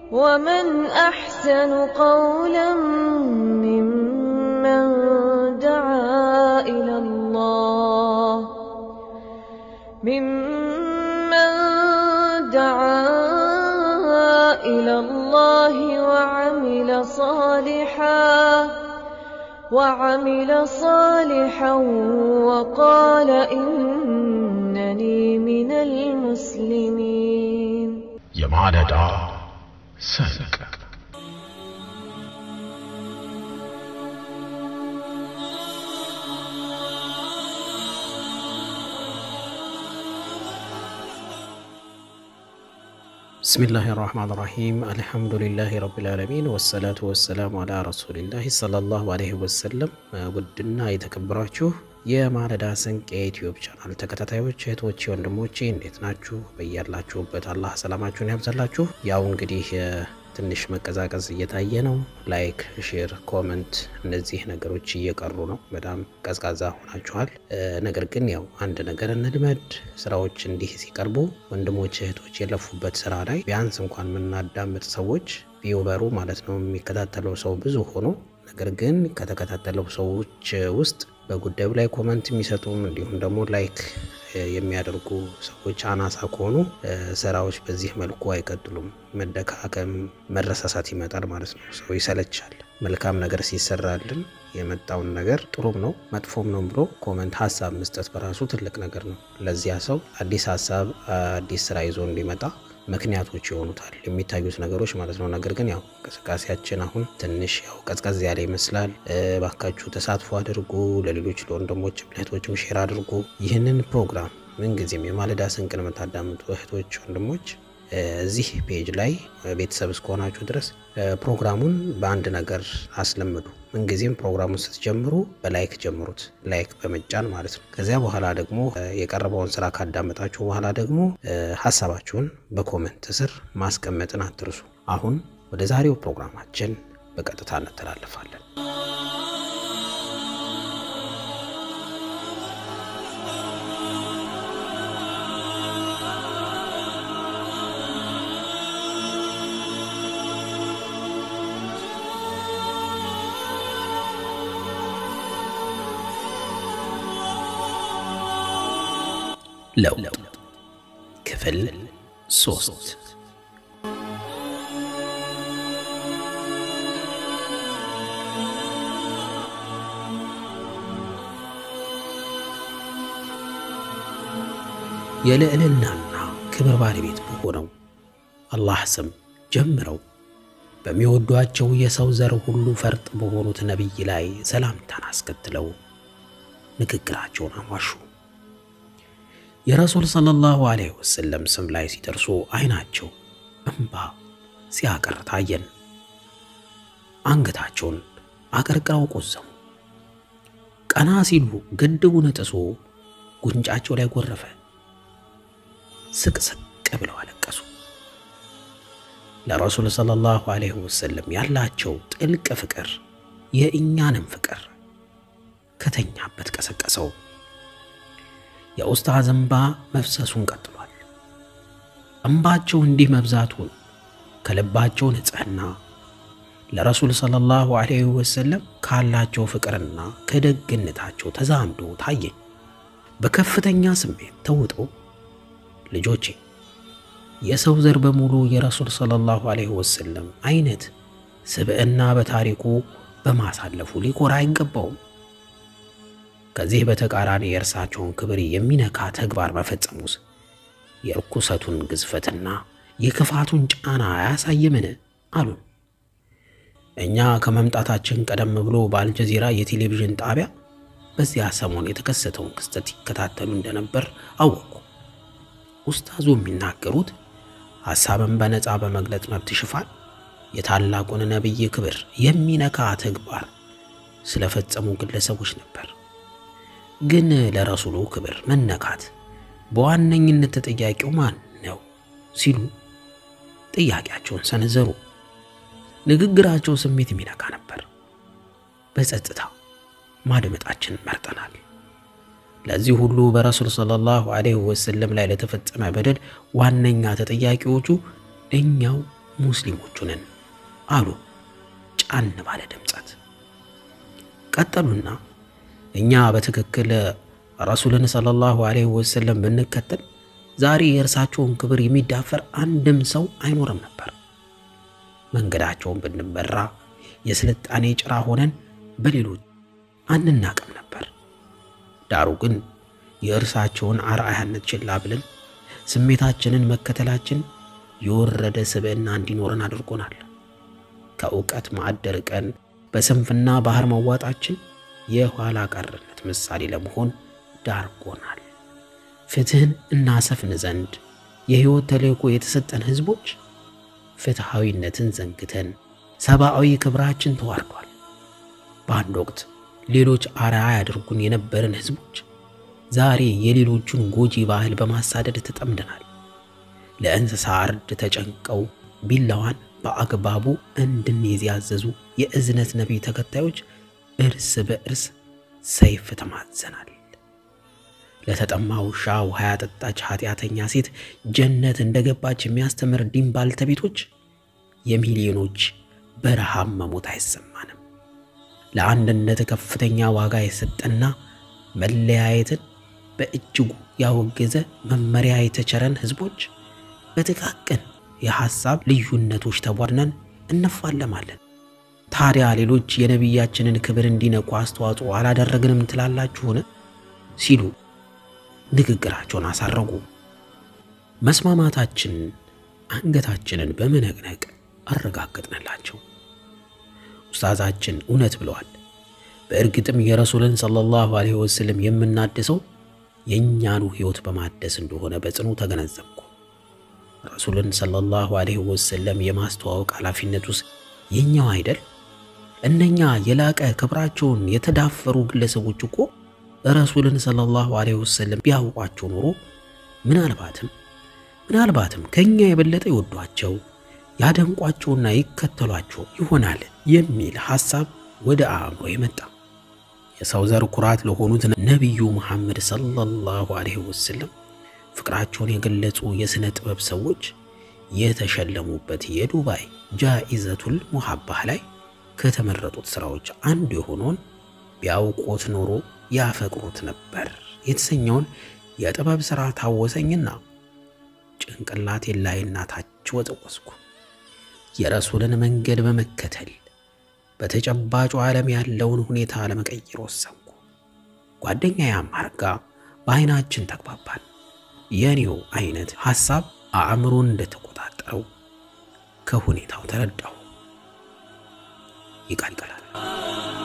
ومن أحسن قولا ممن دعا إلى الله ممن دعا إلى الله وعمل صالحا وعمل صالحا وقال إنني من المسلمين የማለዳ ሰንቅ ብስሚላህ ራህማን ራሂም አልሐምዱሊላህ ረቢልዓለሚን ወሰላቱ ወሰላሙ አላ ረሱሊላህ ሰለላሁ አለይሂ ወሰለም። ውድና የተከበራችሁ የማለዳ ስንቅ የዩትዩብ ቻናል ተከታታዮች እህቶቼ፣ ወንድሞቼ እንዴት ናችሁ? በያላችሁበት አላህ ሰላማችሁን ያብዛላችሁ። ያው እንግዲህ ትንሽ መቀዛቀዝ እየታየ ነው። ላይክ፣ ሼር፣ ኮመንት እነዚህ ነገሮች እየቀሩ ነው። በጣም ቀዝቃዛ ሆናችኋል። ነገር ግን ያው አንድ ነገር እንልመድ። ስራዎች እንዲህ ሲቀርቡ ወንድሞች እህቶች የለፉበት ስራ ላይ ቢያንስ እንኳን የምናዳምጥ ሰዎች ቪውበሩ ማለት ነው የሚከታተለው ሰው ብዙ ሆኖ ነገር ግን ከተከታተለው ሰዎች ውስጥ በጉዳዩ ላይ ኮመንት የሚሰጡም እንዲሁም ደግሞ ላይክ የሚያደርጉ ሰዎች አናሳ ከሆኑ ስራዎች በዚህ መልኩ አይቀጥሉም። መደካከም፣ መረሳሳት ይመጣል ማለት ነው። ሰው ይሰለቻል። መልካም ነገር ሲሰራልን የመጣውን ነገር ጥሩም ነው መጥፎም ነው ብሎ ኮመንት ሀሳብ መስጠት በራሱ ትልቅ ነገር ነው። ለዚያ ሰው አዲስ ሀሳብ አዲስ ስራ ይዞ እንዲመጣ ምክንያቶች ይሆኑታል የሚታዩት ነገሮች ማለት ነው። ነገር ግን ያው እንቅስቃሴያችን አሁን ትንሽ ያው ቀዝቀዝ ያለ ይመስላል። ባካችሁ ተሳትፎ አድርጉ። ለሌሎች ለወንድሞችም ለእህቶችም ሼር አድርጉ። ይህንን ፕሮግራም ምንጊዜም የማለዳ ስንቅን የምታዳምጡ እህቶች ወንድሞች እዚህ ፔጅ ላይ ቤተሰብ እስከሆናችሁ ድረስ ፕሮግራሙን በአንድ ነገር አስለምዱ። ምንጊዜም ፕሮግራሙን ስትጀምሩ በላይክ ጀምሩት፣ ላይክ በመጫን ማለት ነው። ከዚያ በኋላ ደግሞ የቀረበውን ስራ ካዳመጣችሁ በኋላ ደግሞ ሀሳባችሁን በኮመንት ስር ማስቀመጥን አትርሱ። አሁን ወደ ዛሬው ፕሮግራማችን በቀጥታ እንተላለፋለን። ለውጥ ክፍል ሶስት የልዕልናና ክብር ባለቤት በሆነው አላህ ስም ጀምረው በሚወዷቸው የሰው ዘር ሁሉ ፈርጥ በሆኑት ነቢይ ላይ ሰላምታን አስከትለው ንግግራቸውን አሟሹ። የረሱል ሰለላሁ ዐለይሂ ወሰለም ስም ላይ ሲደርሱ አይናቸው እንባ ሲያቀር ታየን። አንገታቸውን አቀርቅረው ቆዘሙ። ቀና ሲሉ ግድቡን ጥሶ ጉንጫቸው ላይ ጎረፈ። ስቅስቅ ብለው አለቀሱ። ለረሱል ሰለላሁ ዐለይሂ ወሰለም ያላቸው ጥልቅ ፍቅር የእኛንም ፍቅር ከተኛበት ቀሰቀሰው። የኡስታዝ እንባ መፍሰሱን ቀጥሏል። እንባቸው እንዲህ መብዛቱን ከልባቸው ንጽሕና ለረሱል ሰለላሁ ዐለይሂ ወሰለም ካላቸው ፍቅርና ከደግነታቸው ተዛምዶ ታየኝ። በከፍተኛ ስሜት ተውጦ ልጆቼ የሰው ዘር በሙሉ የረሱል ሰለላሁ ዐለይሂ ወሰለም አይነት ስብዕና በታሪኩ በማሳለፉ ሊኮራ አይገባውም። ከዚህ በተቃራኒ የእርሳቸውን ክብር የሚነካ ተግባር መፈጸሙስ የርኩሰቱን ግዝፈትና የክፋቱን ጫና አያሳይምን? አሉን። እኛ ከመምጣታችን ቀደም ብሎ በአልጀዚራ የቴሌቪዥን ጣቢያ በዚያ ሰሞን የተከሰተውን ክስተት ይከታተሉ እንደነበር አወቅኩ። ኡስታዙ የሚናገሩት ሐሳብን በነፃ በመግለጽ መብት ሽፋን የታላቁን ነቢይ ክብር የሚነካ ተግባር ስለፈጸሙ ግለሰቦች ነበር። ግን ለረሱሉ ክብር መነካት በዋነኝነት ተጠያቂው ማን ነው ሲሉ ጥያቄያቸውን ሰነዘሩ። ንግግራቸው ስሜት የሚነካ ነበር። በጸጥታ ማድመጣችንን መርጠናል። ለዚህ ሁሉ በረሱል ሰለላሁ ዐለይሂ ወሰለም ላይ ለተፈጸመ በደል ዋነኛ ተጠያቂዎቹ እኛው ሙስሊሞቹ ነን አሉ ጫን ባለ ድምጸት። ቀጠሉና እኛ በትክክል ረሱልን ሰለላሁ ዐለይሂ ወሰለም ብንከተል ዛሬ የእርሳቸውን ክብር የሚዳፈር አንድም ሰው አይኖርም ነበር። መንገዳቸውን ብንመራ የስልጣኔ ጭራ ሆነን በሌሎች አንናቅም ነበር። ዳሩ ግን የእርሳቸውን አርአያነት ችላ ብለን ስሜታችንን መከተላችን የወረደ ስብዕና እንዲኖረን አድርጎናል። ከእውቀት ማዕድ ርቀን በስንፍና ባህር መዋጣችን የኋላ ቀርነት ምሳሌ ለመሆን ዳርጎናል። ፍትህን እናሰፍን ዘንድ የሕይወት ተልእኮ የተሰጠን ሕዝቦች ፍትሐዊነትን ዘንግተን ሰብአዊ ክብራችን ተዋርዷል። በአንድ ወቅት ሌሎች አርአያ ያደርጉን የነበረን ሕዝቦች ዛሬ የሌሎቹን ጎጂ ባህል በማሳደድ ተጠምደናል። ለእንስሳ እርድ ተጨንቀው ቢላዋን በአግባቡ እንድንይዝ ያዘዙ የእዝነት ነቢይ ተከታዮች እርስ በእርስ ሰይፍ ተማዘናል። ለተጠማ ውሻ ውሃ ያጠጣች ኃጢአተኛ ሴት ጀነት እንደገባች የሚያስተምር ዲን ባልተቤቶች የሚሊዮኖች በረሃብ መሞት አይሰማንም። ለአንድነት ከፍተኛ ዋጋ የሰጠና መለያየትን በእጅጉ ያወገዘ መመሪያ የተቸረን ህዝቦች በጥቃቅን የሐሳብ ልዩነቶች ተቧድነን እንፋለማለን። ታዲያ ሌሎች የነቢያችንን ክብር እንዲነኩ አስተዋጽኦ አላደረግንም ትላላችሁን? ሲሉ ንግግራቸውን አሳረጉ። መስማማታችን አንገታችንን በመነቅነቅ አረጋገጥንላቸው። ኡስታዛችን እውነት ብለዋል። በእርግጥም የረሱልን ሰለላሁ ዐለይሂ ወሰለም የምናድሰው የእኛኑ ሕይወት በማደስ እንደሆነ በጽኑ ተገነዘብኩ። ረሱልን ሰለላሁ ዐለይሂ ወሰለም የማስተዋወቅ ኃላፊነት ውስጥ የኛው አይደል? እነኛ የላቀ ክብራቸውን የተዳፈሩ ግለሰቦች እኮ ረሱልን ሰለላሁ ዐለይሂ ወሰለም ቢያውቋቸው ኖሮ ምናልባትም ምናልባትም ከኛ የበለጠ ይወዷቸው ያደንቋቸውና ይከተሏቸው ይሆናል የሚል ሐሳብ ወደ አእምሮ የመጣ የሰው ዘር ኩራት ለሆኑት ነቢዩ መሐመድ ሰለላሁ ዐለይሂ ወሰለም ፍቅራቸውን የገለጹ የሥነ ጥበብ ሰዎች የተሸለሙበት የዱባይ ጃኢዘቱል ሙሐባህ ላይ ከተመረጡት ሥራዎች አንዱ የሆነውን ቢያውቆት ኖሮ ያፈቅሩት ነበር የተሰኘውን የጥበብ ሥራ ታወሰኝና ጭንቅላቴን ላይና ታች ወጠወስኩ። የረሱልን መንገድ በመከተል በተጨባጩ ዓለም ያለውን ሁኔታ ለመቀየር ወሰንኩ። ጓደኛዬ አማር ጋ በዐይናችን ተግባባን። የኔው አይነት ሐሳብ አእምሮን እንደተቆጣጠረው ከሁኔታው ተረዳሁ። ይቀጥላል።